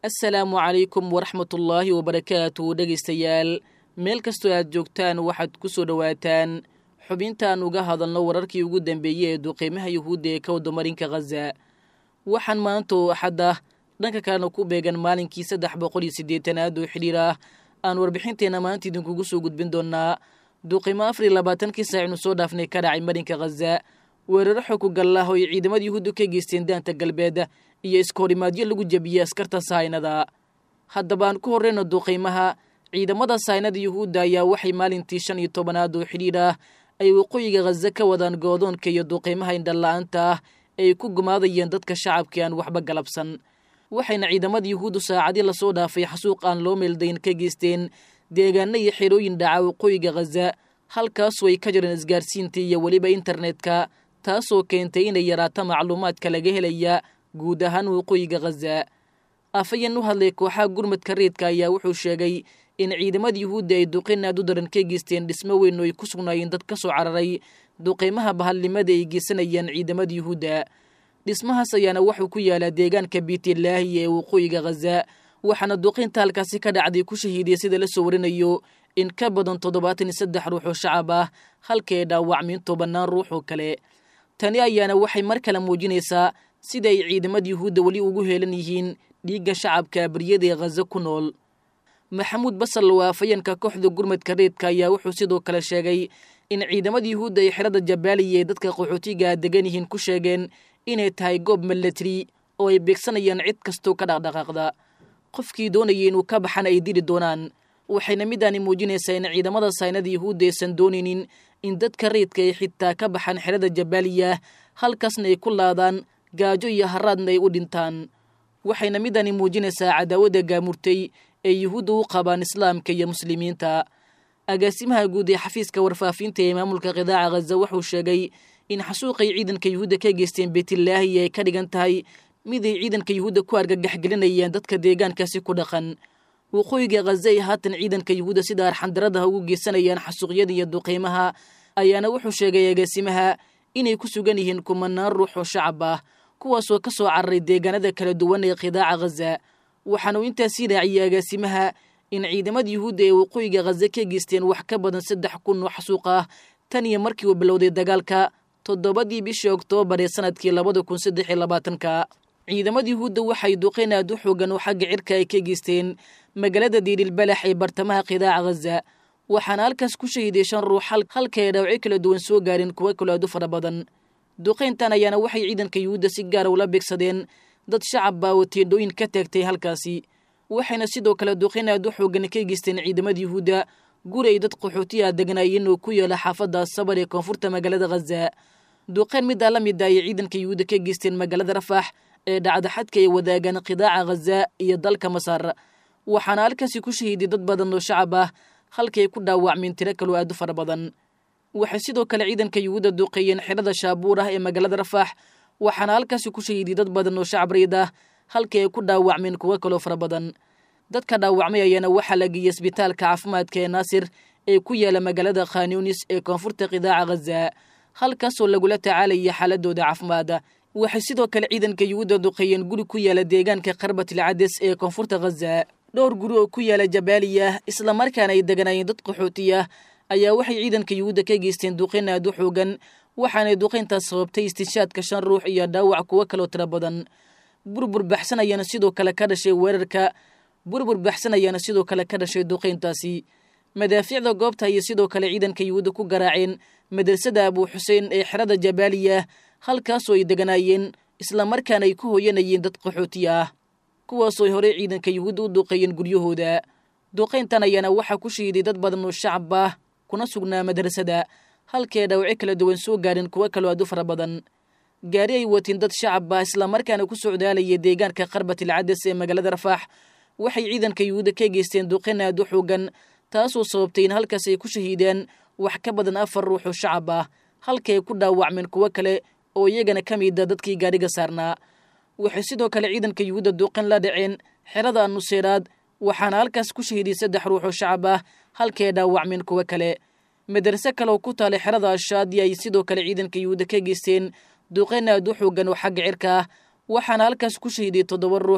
assalaamu calaykum waraxmatullaahi wabarakaatu dhegaystayaal meel kastoo aad joogtaan waxaad ku soo dhowaataan xubintaan uga hadalno wararkii ugu dambeeyey ee duqeymaha yuhuudda ee ka wadamarinka khaza waxaan maanta oo axadda dhanka kalena ku beegan maalinkii saddex boqol iyo siddeetanaad oo xidhiir ah aan warbixinteenna maanta idinkugu soo gudbin doonnaa duqeymo afar iyo labaatankii saacinu soo dhaafnay ka dhacay marinka khaza weeraro xokugallah oo ay ciidamada yuhuudda ka geysteen daanta galbeed iyo iskahorimaadyo lagu jebiyey askarta sahaynada haddaba aan ku horreyno duqeymaha ciidamada sahaynada yuhuudda ayaa waxay maalintii shan iyo tobanaad oo xidhiir ah ay waqooyiga khaza ka wadaan goodoonka iyo duqeymaha indhala-aanta ah ay ku gumaadayeen dadka shacabkii aan waxba galabsan waxayna ciidamada yuhuuddu saacadii lasoo dhaafay xasuuq aan loo meeldayn ka geysteen deegaano iyo xerooyin dhaca waqooyiga khaza halkaasoo ay ka jireen isgaarsiinta iyo weliba internetka taasoo keentay inay yaraato macluumaadka laga helaya guud ahaan waqooyiga khaza afayeen u hadlay kooxaha gurmadka reedka ayaa wuxuu sheegay in ciidamada yuhuudda ay duqeyn aad u daran ka geysteen dhismo weyn oo ay ku sugnaayeen dad ka soo cararay duqeymaha bahalnimada ay geysanayaan ciidamada yuhuudda dhismahaas ayaana wuxuu ku yaalaa deegaanka biitilaahi ee waqooyiga khaza waxaana duqeynta halkaasi ka dhacday ku shahiiday sida la soo warinayo in ka badan toddobaatan iyo saddex ruux oo shacab ah halka ay dhaawacmeen tobannaan ruux oo kale tani ayaana waxay mar kale muujinaysaa sida ay ciidamada yuhuudda weli ugu heelan yihiin dhiigga shacabka baryada ee khaza ku nool maxamuud basal oo afayeenka kooxda gurmadka reedka ayaa wuxuu sidoo kale sheegay in ciidamada yuhuudda ay xerada jabaaliya ee dadka qaxootiga degan yihiin ku sheegeen inay tahay goob milatari oo ay beegsanayaan cid kastoo ka dhaqdhaqaaqda qofkii doonayay inuu ka baxana ay dili doonaan waxayna midaani muujinaysaa in ciidamada saynada yuhuudda aysan doonaynin in dadka reedka ay xitaa ka baxaan xerada jabaaliya halkaasna ay ku laadaan gaajo iyo haraadna ay u dhintaan waxayna midani muujinaysaa cadaawadda gaamurtay ee yuhuudda u qabaan islaamka iyo muslimiinta agaasimaha guud ee xafiiska warfaafinta ee maamulka qidaaca khaza wuxuu sheegay in xasuuqay ciidanka yuhuudda ka geysteen beytilaahi ay ka dhigan tahay mid ay ciidanka yuhuudda ku argagaxgelinayeen dadka deegaankaasi ku dhaqan waqooyiga khaza ay haatan ciidanka yuhuudda sida arxandaradaha ugu geysanayaan xasuuqyada iyo duqeymaha ayaana wuxuu sheegay agaasimaha inay ku sugan yihiin kumanaan ruux oo shacab ah kuwaasoo ka soo cararay deegaanada kala duwan ee qidaaca khaza waxaanuu intaasii raaciyey agaasimaha in ciidamada yuhuudda ee waqooyiga khaza ka geysteen wax ka badan saddex kun oo xasuuq ah tan iyo markii uu bilowday dagaalka toddobadii bishii oktoobar ee sanadkii labada kun saddex iyo labaatanka ciidamada yuhuudda waxay duqeyn aad u xoogan oo xagga cirka ay ka geysteen magaalada diirilbalax ee bartamaha qidaaca khaza waxaana halkaas ku shahiiday shan ruux halka ay dhaawacyo kala duwan soo gaareen kuwo kaloo aad u fara badan duqeyntan ayaana waxay ciidanka yuhuudda si gaara ula beegsadeen dad shacab baa oo teendhooyin ka taagtay halkaasi waxayna sidoo kale duqeyn aad u xoogan ka geysteen ciidamada yuhuudda guri ay dad qaxootiya degnaayeen oo ku yaala xaafadda sabar ee koonfurta magaalada khaza duqeyn middaa la mid a ayay ciidanka yuhuudda ka geysteen magaalada rafax ee dhacda xadka ay wadaagaan qidaaca khaza iyo dalka masar waxaana halkaasi ku shahiiday dad badan oo shacab ah halkay ku dhaawacmeen tiro kaloo aad u fara badan waxay sidoo kale ciidanka yuhuudda duqeeyeen xerada shaabuur ah ee magaalada rafax waxaana halkaasi ku shahiiday dad badan oo shacab riid ah halkii ay ku dhaawacmeen kuwo kaloo fara badan dadka dhaawacmay ayaana waxaa la geeyey isbitaalka caafimaadka ee naasir ee ku yaala magaalada khanyunis ee koonfurta qidaaca khaza halkaasoo lagula tacaalaya xaaladooda caafimaada waxay sidoo kale ciidanka yuhuudda duqeeyeen guri ku yaala deegaanka karbatil cades ee koonfurta khaza dhowr guri oo ku yaala jabaaliya islamarkaana ay deganaayeen dad qaxootiya ayaa waxay ciidanka yuhuudda ka geysteen duqeyn aad u xoogan waxaanay duqeyntaas sababtay istinshaadka shan ruux iyo dhaawac kuwo kaloo tiro badan burbur baxsan ayaana sidoo kale ka dhashay weerarka burbur baxsan ayaana sidoo kale ka dhashay duqeyntaasi madaafiicda goobta ayay sidoo kale ciidanka yuhuudda ku garaaceen madrasada abuu xuseen ee xerada jabaaliya halkaasoo ay deganaayeen islamarkaana ay ku hooyanayeen dad qaxootiya ah kuwaasoo ay horey ciidanka yuhuudda u duqeeyeen guryahooda duqeyntan ayaana waxaa ku shahiiday dad badan oo shacab ah kuna sugnaa madrasada halkee dhawacyo kala duwan soo gaareen kuwo kaloo aad u fara badan gaari ay watiin dad shacab ah islamarkaana ku socdaalaya deegaanka qarbatil cades ee magaalada rafaax waxay ciidanka yuhuudda ka geysteen duqeyn aad u xoogan taasoo sababtay in halkaas ay ku shahiideen wax ka badan afar ruux oo shacab ah halkay ku dhaawacmeen kuwo kale oo iyagana ka mida dadkii gaadhiga saarnaa waxay sidoo kale ciidanka yuhuudda duqeyn la dhaceen xerada nuseeraad waxaana halkaas ku shahiiday saddex ruux oo shacab ah halkay dhaawacmeen kuwo kale madrase kaleoo ku taalay xerada ashaadi ay sidoo kale ciidanka yuhuudda ka geysteen duqeyn aad u xoogan oo xagga cirka ah waxaana halkaas ku shahiiday toddoba ruux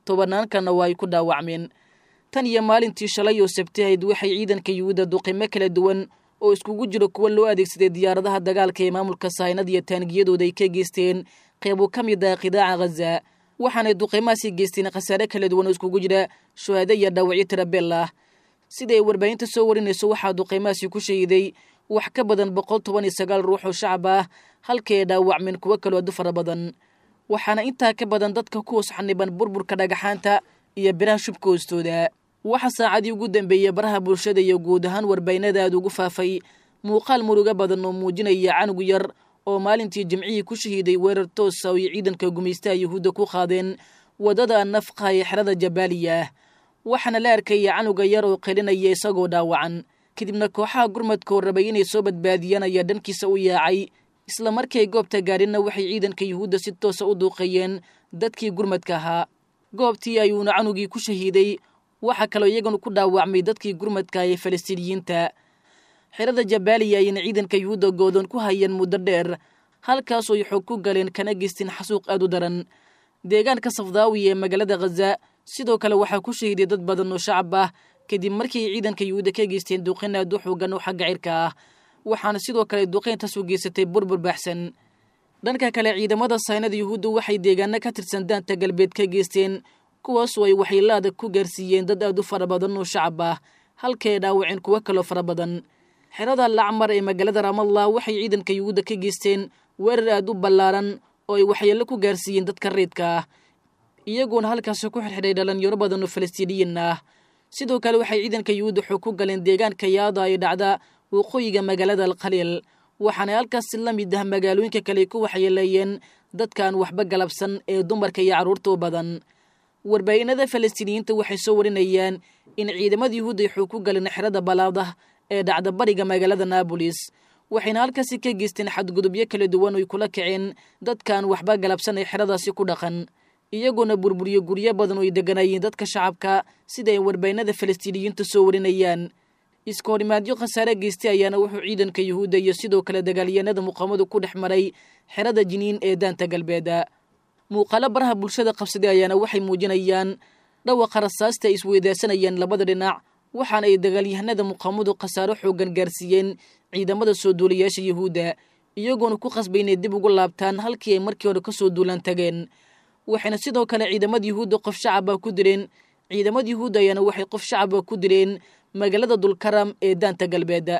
tobannaankana waa ay ku dhaawacmeen tan iyo maalintii shalay oo sabtahayd waxay ciidanka yuhuudda duqimo kala duwan oo iskugu jiro kuwa loo adeegsaday diyaaradaha dagaalka ee maamulka saynad iyo taangiyadooda ay ka geysteen qeybo ka mid ah qidaaca ghaza waxaanay duqimahaasi geysteen khasaare kala duwan oo iskugu jira shuhaado iyo dhaawacyo tirabeel ah sida ay warbaahinta soo warinayso waxaa duqimahaasi ku shahiday wax ka badan boqol toban iyo sagaal ruux oo shacab ah halkii ay dhaawacmeen kuwo kaloo adu fara badan waxaana intaa ka badan dadka ku hoos xaniban burburka dhagaxaanta iyo biraha shubka hoostooda waxa saacadii ugu dambeeyey baraha bulshada iyo guud ahaan warbaahinada aad ugu faafay muuqaal muruga badan oo muujinaya canug yar oo maalintii jimcihii ku shahiiday weerar toosa oo ay ciidanka gumaystaha yuhuudda ku qaadeen waddada nafqa ee xerada jabaaliya waxaana la arkaya canuga yar oo qelinaya isagoo dhaawacan kadibna kooxaha gurmadka oo rabay inay soo badbaadiyaan ayaa dhankiisa u yaacay isla markii ay goobta gaadhinna waxay ciidanka yuhuudda si toosa u duuqeeyeen dadkii gurmadka ahaa goobtii ayuuna canugii ku shahiiday waxaa kaloo iyaguna ku dhaawacmay dadkii gurmadka ee falastiiniyiinta xerada jabaaliya ayayna ciidanka yuhuudda goodoon ku hayeen muddo dheer halkaasoo ay xoog ku galeen kana geysteen xasuuq aad u daran deegaanka safdaawi ee magaalada khaza sidoo kale waxaa ku shahiiday dad badan oo shacab ah kadib markii ay ciidanka yuhuudda ka geysteen duqin aad u xoogan oo xagga cirka ah waxaana sidoo kale duqeyntaas u geysatay burbur baaxsan dhanka kale ciidamada saynada yuhuuddu waxay deegaano ka tirsan daanta galbeed ka geysteen kuwaasoo ay waxyeelaada ku gaarsiiyeen dad aad u fara badan oo shacab ah halkii ay dhaawaceen kuwo kaloo fara badan xerada lacmar ee magaalada ramallah waxay ciidanka yuhuudda ka geysteen weerar aad u ballaaran oo ay waxyeello ku gaarsiiyeen dadka reedka ah iyagoona halkaasi ku xirxidhay dhalinyaro badan oo falastiiniyiin ah sidoo kale waxay ciidanka yuhuudda xoog ku galeen deegaanka yaada ay dhacda waqooyiga magaalada alkhaliil waxaana halkaasi la mid ah magaalooyinka kale ku waxyeeleeyeen dadkaan waxba galabsan ee dumarka iyo carruurta u badan warbaahinada falastiiniyiinta waxay soo warinayaan in ciidamada yuhuudda ay xoog ku galeen xerada balaadah ee dhacda bariga magaalada naabolis waxayna halkaasi ka geysteen xadgudubyo kala duwan oy kula kaceen dadkaan waxba galabsan ee xeradaasi ku dhaqan iyagoona burburiyo guryo badan oo ay degganaayeen dadka shacabka sida ay warbaahinada falastiiniyiinta soo warinayaan iska horimaadyo khasaare geystay ayaana wuxuu ciidanka yuhuudda iyo sidoo kale dagaalyahanada muqaamadu ku dhex maray xerada jiniin ee daanta galbeeda muuqaalo baraha bulshada qabsaday ayaana waxay muujinayaan dhawaqa rasaasta ay isweydaasanayaan labada dhinac waxaana ay dagaalyahanada muqaamadu khasaaro xoogan gaarsiiyeen ciidamada soo duulayaasha yuhuudda iyagoona ku qasbay inay dib ugu laabtaan halkii ay markii hore kasoo duulaan tageen waxayna sidoo kale ciidamada yuhuudda qof shacaba ku dileen ciidamada yuhuudda ayaana waxay qof shacaba ku dileen magaalada dulkaram ee daanta galbeeda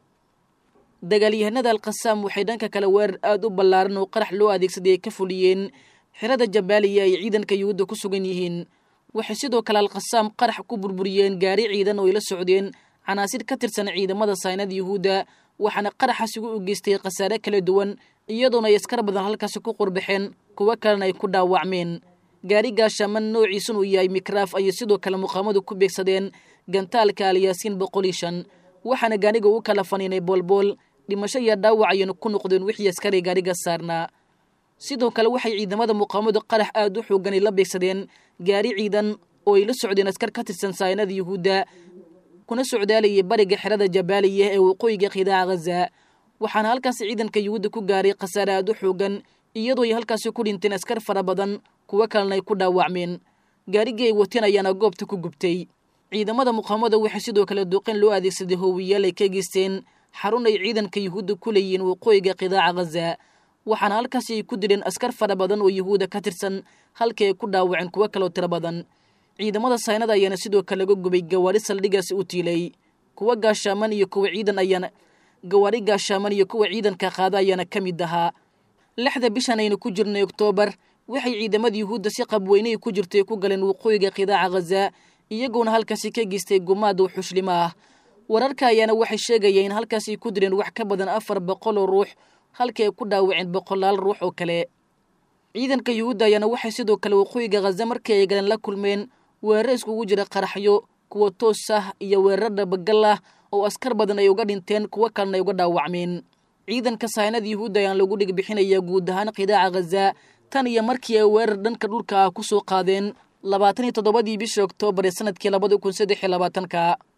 dagaalyahanada alkhasaam waxay dhanka kale weerar aada u ballaaran oo qarax loo adeegsaday ay ka fuliyeen xerada jabaaliya ay ciidanka yuhuudda ku sugan yihiin waxay sidoo kale alkhasaam qarax ku burburiyeen gaari ciidan oo ay la socdeen canaasir ka tirsan ciidamada saynada yuhuudda waxaana qaraxaasigu u geystay khasaare kala duwan iyadoona ay askar badan halkaasi ku qurbaxeen kuwo kalena ay ku dhaawacmeen gaari gaashaman noociisun uu yahay mikraaf ayay sidoo kale muqaamadu ku beegsadeen gantaalka alyaasiin boqol iyo shan waxaana gaariga u kala faniinay boolbool dhimasho iyo dhaawac ayayna ku noqdeen wixii askari gaariga saarnaa sidoo kale waxay ciidamada muqaamadu qarax aad u xooganay la beegsadeen gaari ciidan oo ay la socdeen askar ka tirsan saynada yuhuudda kuna socdaalayay bariga xerada jabaaliya ee waqooyiga khidaaca ghaza waxaana halkaasi ciidanka yuhuudda ku gaaray khasaare aad u xoogan iyadoo ay halkaasi ku dhinteen askar fara badan kuwo kalena ay ku dhaawacmeen gaarigii ay wateen ayaana goobta ku gubtay ciidamada muqaamada waxay sidoo kale duqeen loo adeegsaday hoowiyaal ay ka geysteen xarun ay ciidanka yuhuudda ku leeyihiin waqooyiga khidaaca ghaza waxaana halkaasi ay ku dileen askar fara badan oo yuhuudda ka tirsan halkii ay ku dhaawaceen kuwo kaloo tiro badan ciidamada saynada ayaana sidoo kale laga gubay gawaari saldhigaasi u tiilay kuwa gaashaaman iyo kuwa ciidan ayaana gawaari gaashaaman iyo kuwa ciidanka qaada ayaana ka mid ahaa lixda bishan aynu ku jirnay oktoobar waxay ciidamada yuhuudda si qabweyney ku jirtay ku galeen waqooyiga khidaaca ghaza iyagoona halkaasi ka geystay gumaad oo xuslimo ah wararka ayaana waxay sheegayeen in halkaasi ku direen wax ka badan afar boqol oo ruux halkii ay ku dhaawaceen boqolaal ruux oo kale ciidanka yuhuudda ayaana waxay sidoo kale waqooyiga khaza markii ay galeen la kulmeen weeraro iskugu jira qaraxyo kuwa toos ah iyo weerar dhabagal ah oo askar badan ay uga dhinteen kuwo kalena ay uga dhaawacmeen ciidanka saynada yuhuudda ayaan lagu dhig bixinaya guud ahaan khidaaca ghaza tan iyo markii ay weerar dhanka dhulka ah ku soo qaadeen labaatan iyo toddobadii bishii oktoobar ee sanadkii labada kun saddex iyo labaatanka